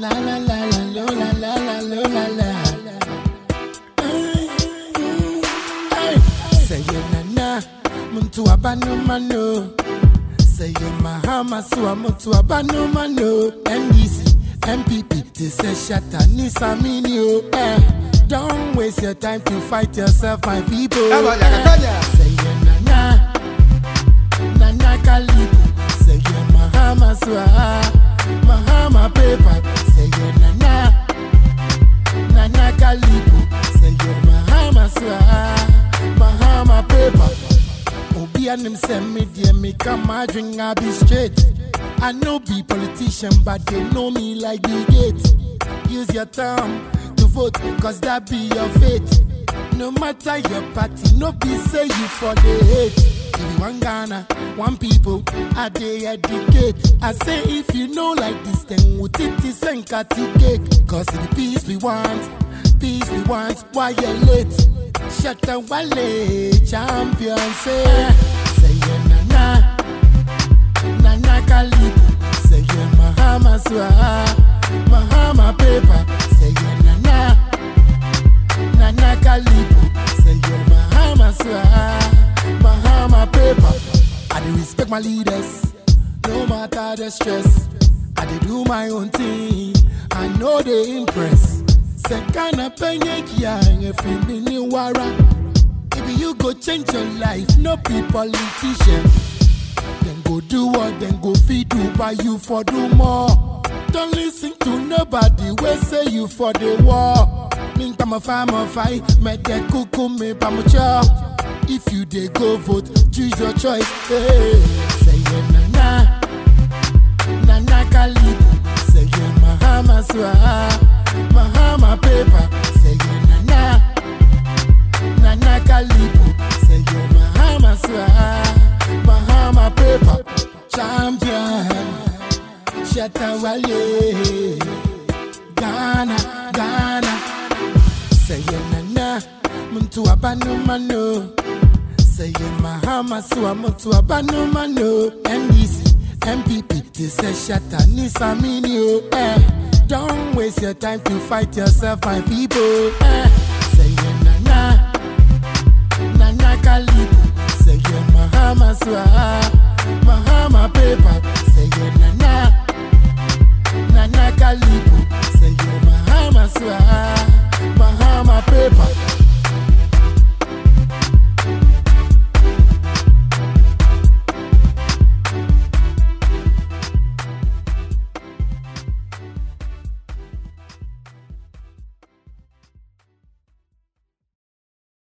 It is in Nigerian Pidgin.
La la la la lo la la la lo la la. Ay, mm, ay. Say you na na, muntu abanu mano. Say you mahama suwa muntu abanu mano. NDC, MPP, they say shatta nisa mini o. Eh, don't waste your time to fight yourself, my people. Vamos, ya, Eh, coña. Say you na na. Nana Kalibu, say you Mahama Swa, Mahama paper, say you Nana, Nana Kalibu, say you Mahama Swa, Mahama paper. Obi and him send me dear me come my drink I be straight. I know be politician but they know me like Bill Gates. Use your thumb to vote cause that be your fate. No matter your party, no be say you for the hate. If you one Ghana, one people, I they educate. I say if you know like this, then would it is and cut it cake. Cause the peace we want, peace we want, why you late? Shut the wale, champion say, say yeah, na na. Nana Kalibu, say yeah, Mahama Swa, Mahama paper, say yeah, Nana. Nana Kalibu, say you're Mahama Swa, Mahama paper. I do respect my leaders, no matter the stress. I dey do my own thing, I know they impress. Say kind of penye kia, if you be new wara. If you go change your life, no be politician. Then go do what, then go feed do buy you for do more. Don't listen to nobody, we say you for the war. Think I'm a farmer fight, make that cuckoo me pamucha. If you dey go vote, choose your choice. Hey, say yeah, na na, na na Kalibu, say yeah, Mahama Swa, Mahama paper, say yeah, na na. Nana Kalibu, say you Mahama Swa, Mahama paper, champion, Shatawale, Ghana, Ghana, say you Nana, Muntu Abanu Mano, say you Mahama Swa, Muntu Abanu Mano, NDC, MPP, they say Shata Nisa Minio, eh. Don't waste your time to fight yourself, my people. Eh. Say you Nana. Nana Kalibu, say yeah, Mahama Swa, Mahama paper, say yeah, Nana,